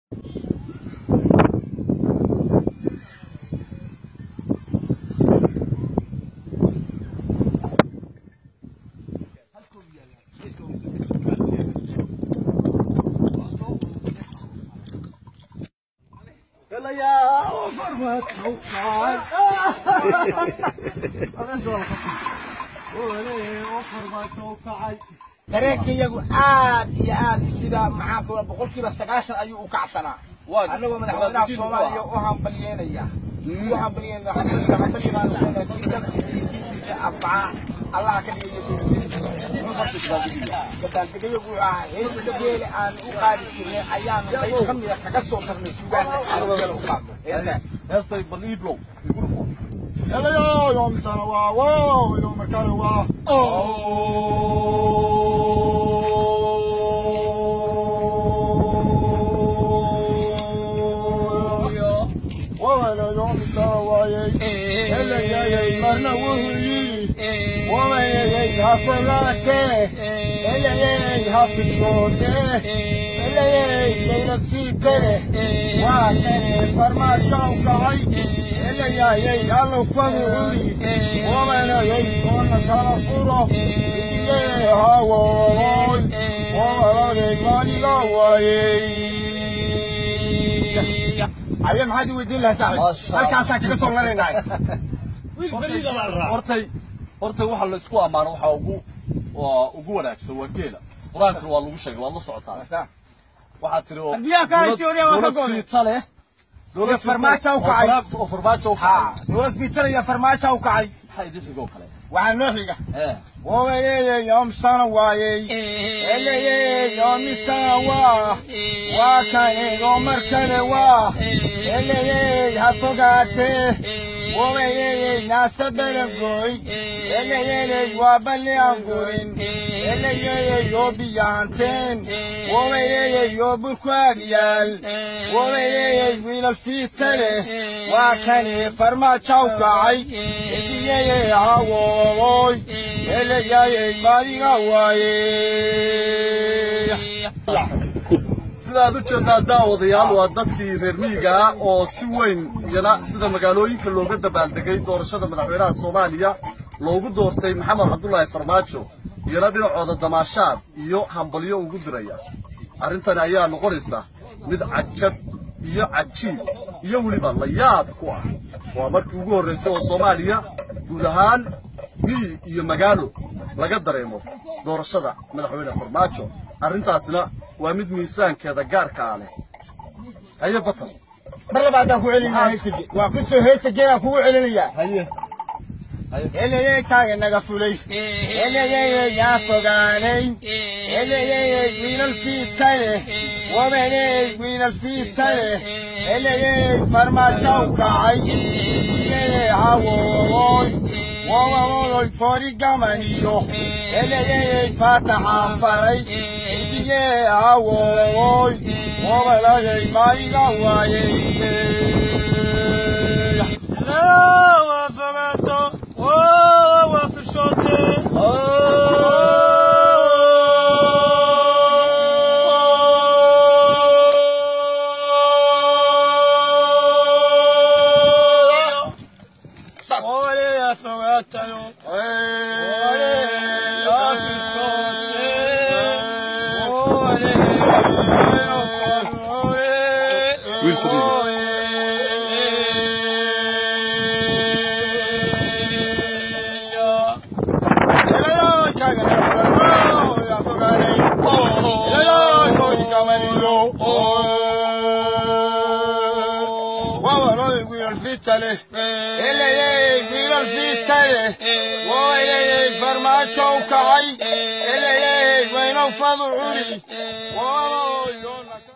dareenkayagu aad iyo aad sida maxaanka boqolkiiba sagaashan ayuu u kacsanaa annagoo madaxweynaha soomaaliya u hambalyeynaya u hambalyeynaya arbacaa allaha ka dhigayagu ah heesta geele aan u qaadi jirnay ayaanu qayb ka mida kaga soo darnay suugaana aan geela u qaadno heestay bal iiblow igula fo Hello, yo, misana waa wow, yo, markale waa wawala yo, misana waayey elayayay marna wuxuu yidhi wamayayay hafalaate elayayay hafishoode elayay laylad fiite waa kane farmaajow kacay elayayay allow faducuri wamanayay oona kala furo idigay hawooy wawaladay maaliga waayey aye maxaad i weydiin lahaa saaxib halkaasaan kaga soo laraynaay hortay hortay waxa la isku ammaano waxaa ugu waa ugu wanaagsan waa geela qur-aankana waa lagu sheegay waad la socotaa waxaa tiri oo Biyaha ka haysi odaya waa ka go'day. fiita leh Iyo farmaajo u kacay. oo farmaajo u ha kacay dowlad fiitanaya farmaajo u kacay maxaa idin xigoo kale waxaa noo xiga ee wabayeyey yoomsana waayey eleyey yoomisana waa waa kane oo mar kale waa eleyey ha fogaatee wabayeyey naasa belangoy eleyeyey waa balli aan gurin eleyeyey yoo biyaanteen wabayeyey yoo burku agyaal wabayeyey wiilal fiita leh waa kane farmaajow kacay idiyeyey hawooy elayayey maadiga waaye sidaad u jeedaa daawadayaal waa dadkii reer miyiga ah oo si weyn iyana sida magaalooyinka looga dabaaldegay doorashada madaxweynaha soomaaliya loogu doortay maxamed cabdulaahi farmaajo iyana dhinacooda damaashaad iyo hambalyo ugu diraya arrintani ayaa noqonaysa mid cajab iyo cajiib iyo weliba la yaab ku ah waa markii ugu horraysay oo soomaaliya guud ahaan miyi iyo magaalo laga dareemo doorashada madaxweyne farmaajo arrintaasna waa mid miisaankeeda gaarka ah leh haye batan mar labaadaan ku celinaya heesta waa ku soo heesta geelaan kugu celinayaa haye eleyey taaga naga fulay eleyey yaa fogaanay eleyey wiilal fiita leh wabaney wiilal fiita leh eleyey farmaajow kacay iyey hawooy wawawooy foori gamaniyo eleyey faataxaan faray idigee hawooy wabalayay maaliga waayey wiil fadhiga farmaajow kacay elayey waynow fadu curi